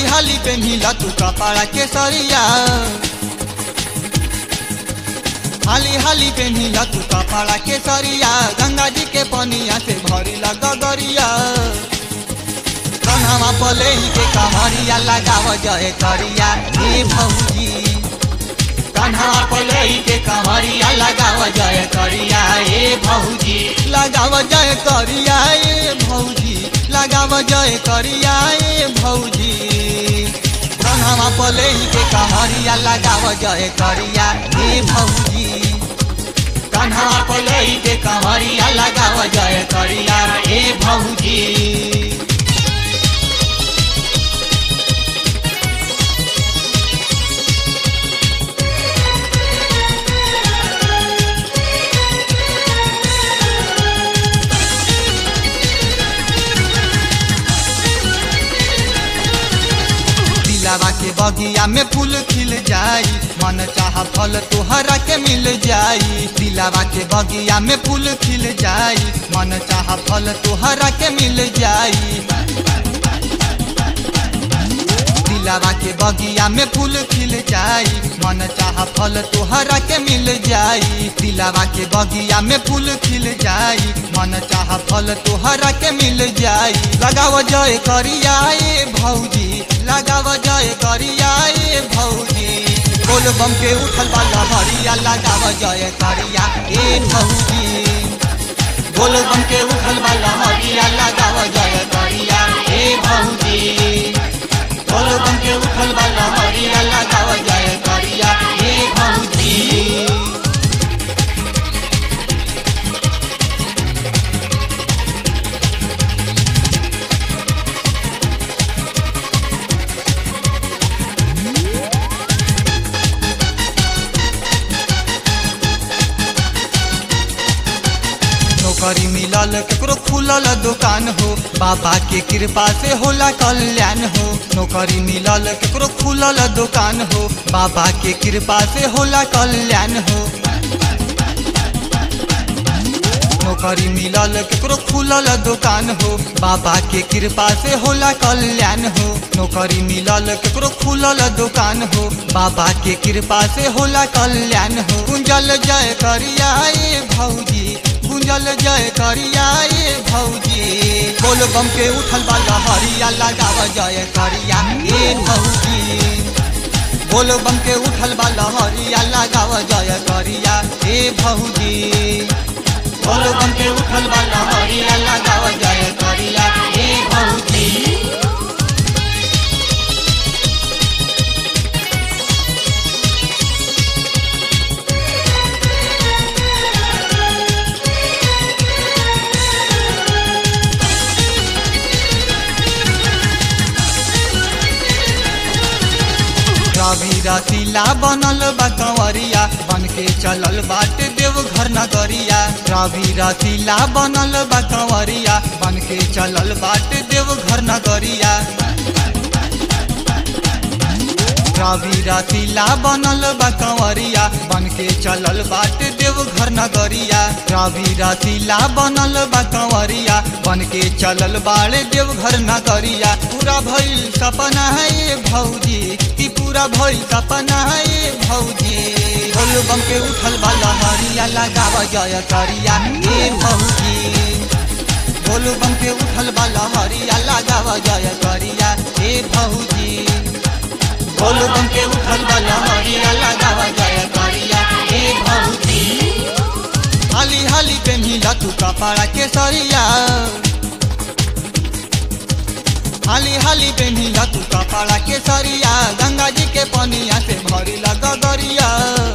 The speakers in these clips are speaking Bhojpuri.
हाली हाली पेन्हिला तू कपड़ा के सरिया हाली हाली पेन्हिला तू कपड़ा के सरिया गंगा जी के पनिया से भरी गगरिया कन्हवा पले के कमरिया लगाव जय करिया हे भौजी कन्हवा पले के कमरिया लगाव जय करिया हे भौजी लगाव जय करिया हे भौजी लगाव जय करिया हे भौजी कन्हवा पले के कमरिया लगाव जय करिया हे भौजी कन्हवा पले के कमरिया लगाव जय करिया हे भौजी दिलावा के बगिया में फूल खिल जाई मन चाह फल तोहरा के मिल जाई दिलावा के बगिया में फूल खिल जाई मन चाह फल तोहरा के मिल जाई दिलावा के बगिया में फूल खिल जाई मन चाह फल तोहरा के मिल जाई दिलावा के बगिया में फूल खिल जाई मन चाह फल तोहरा के मिल जाई लगाव जय करिया ए भौजी लगाव जय करिया ए भौजी बोल बम के उठल वाला हरिया लगाव जय करिया ए भौजी बोल बम के उठल वाला हरिया लगाव जय करिया ए भौजी बोल बम के उठल वाला हरिया लगाव जय करिया ए भौजी नौकरी मिलल केकरो खुलल दुकान हो बाबा के कृपा से होला कल्याण हो नौकरी मिलल केकरो खुलल दुकान हो बाबा के कृपा से होला कल्याण हो नौकरी मिलल केकरो खुलल दुकान हो बाबा के कृपा से होला कल्याण हो नौकरी मिलल केकरो खुलल दुकान हो बाबा के कृपा से होला कल्याण हो कुंजल जय करिया ए भौजी गुंजल जय करिया ए भौजी बोल बम के उठल वाला हरिया लगाव जय करिया ए भौजी बोल बम के उठल वाला हरिया लगाव जय करिया ए भौजी बोल बम के उठल वाला हरिया लगाव जय करिया ए भौजी रवि रसीला बनल बा कंवरिया बन के चलल बाटे देवघर नगरिया रवि रसीला बनल बा कंवरिया बन के चलल बाटे देवघर नगरिया रवि रसीला बनल बा कंवरिया बन के चलल बाटे देवघर नगरिया रवि रसीला बनल बा कंवरिया बन के चलल बाड़े देवघर नगरिया पूरा भइल सपना है ये भौजी की पूरा भइल सपना है ये भौजी बोल बम के उठल वाला हरिया लगाव जय करिया ए भौजी बोल बम के उठल वाला हरिया लगाव जय करिया ए भौजी बोल बम के उठल वाला हरिया लगाव जय करिया ए भौजी हाली हाली पेन्हिला तू कपड़ा के सरिया हाली हाली पेन्हिला तू कपड़ा के सरिया गंगा जी के पनिया से भरी गगरिया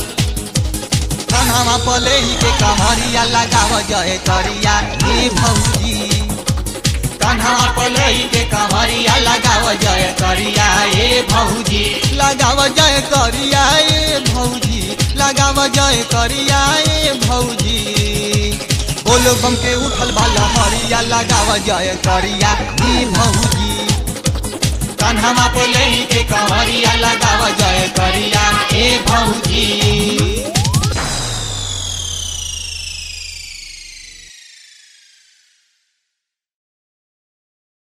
कन्हवा पले के कमरिया लगाव जय करिया ए भौजी कन्हवा पले के कमरिया लगाव जय करिया ए भौजी लगाव जय करिया ए भौजी लगाव जय करिया ए भौजी बोल बम के उठल वाला हरिया लगाव जय करिया ए भौजी कन्हवा पले के कमरिया लगाव जय करिया ए भौजी